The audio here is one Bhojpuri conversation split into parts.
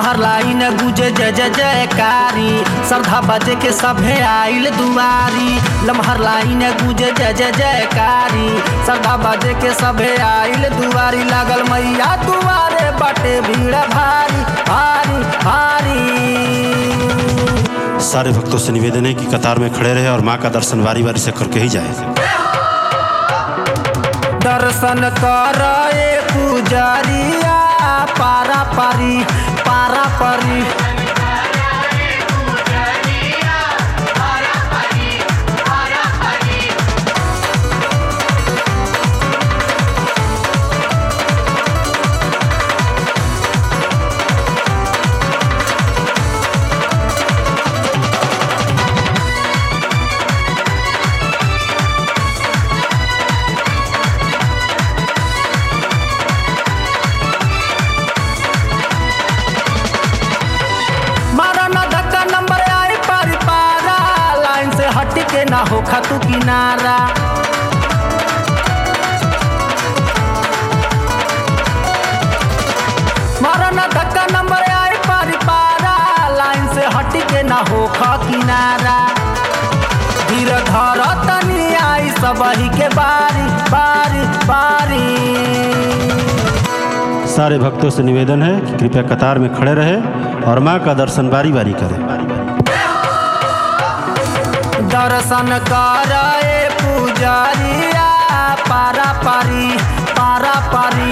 लम्हर लाइन गुजे जय जय जयकारी श्रद्धा बजे के सभे आइल दुआरी लम्हर लाइन गुजे जय जय जयकारी श्रद्धा बजे के सभे आइल दुआरी लागल मैया दुआरे बटे भीड़ भारी भारी भारी सारे भक्तों से निवेदन है कि कतार में खड़े रहे और माँ का दर्शन बारी बारी से करके ही जाए दर्शन कर पुजरिया पारा पारी पारा पारी मारा ना धक्का नंबर आई पारी पारा लाइन से हट के ना हो खतु किनारा मारा ना धक्का नंबर आई पारी पारा लाइन से हट के ना हो ख किनारा धीर धर तनी आई सबही के बारी बारी बारी सारे भक्तों से निवेदन है कि कृपया कतार में खड़े रहे और माँ का दर्शन बारी बारी करें दर्शन कर पुजरिया पारा पारी पारा पारी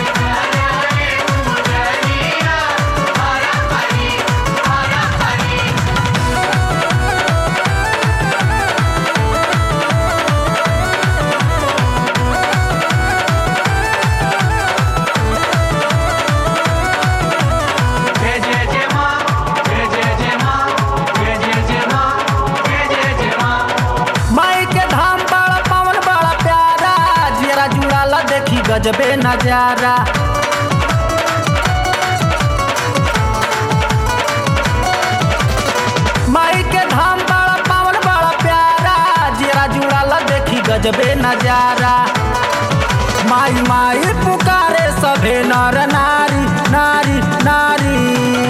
जय जय जय माँ जय जय जय माँ जय जय जय माँ जय जय जय माँ माई के धाम बड़ा पवन बड़ा प्यारा जेरा जुड़ाला देखी गजबे नजारा माई के धाम बड़ा पवन बड़ा प्यारा जेरा जुड़ाला देखी गजबे नजारा माई माई पुकारे सभे नर नारी नारी नारी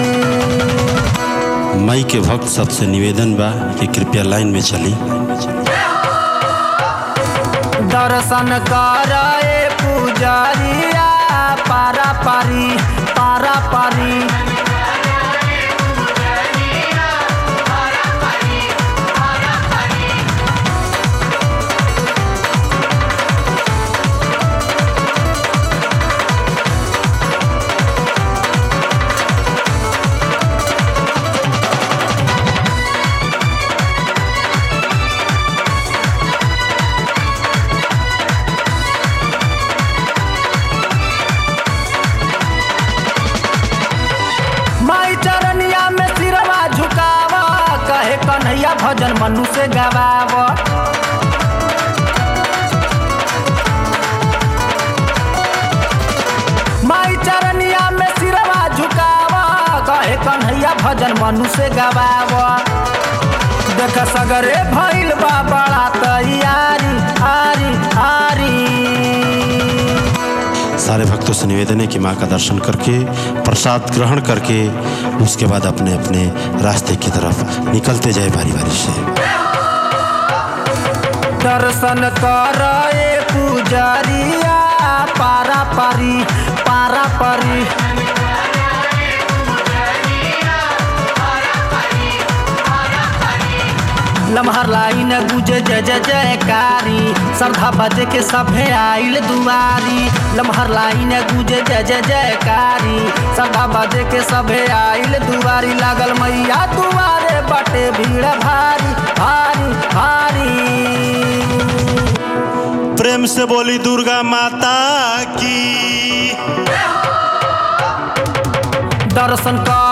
माई के भक्त सबसे निवेदन बा कि कृपया लाइन में चली दर्शन कर पुजरिया पारा पारी पारा पारी माई चरनिया में सिरवा झुकावा कहे कन्हैया भजन मनु से गवावा माई चरनिया में सिरवा झुकावा कहे कन्हैया भजन मनु से गवावा देख सगरे भइल बा बड़ा तैयारी आरी आरी सारे भक्तों से निवेदन है कि माँ का दर्शन करके प्रसाद ग्रहण करके उसके बाद अपने अपने रास्ते की तरफ निकलते जाए बारी बारी से दर्शन कर पुजरिया पारा पारी पारा पारी लम्हर लाइन गुजे जय जय जयकारी श्रद्धा बजे के सभे आइल दुआरी लम्हर लाइन गुजे जय जय जयकारी श्रद्धा बजे के सभे आइल दुआरी लागल मैया दुआरे बटे भीड़ भारी भारी भारी प्रेम से बोली दुर्गा माता की दर्शन कर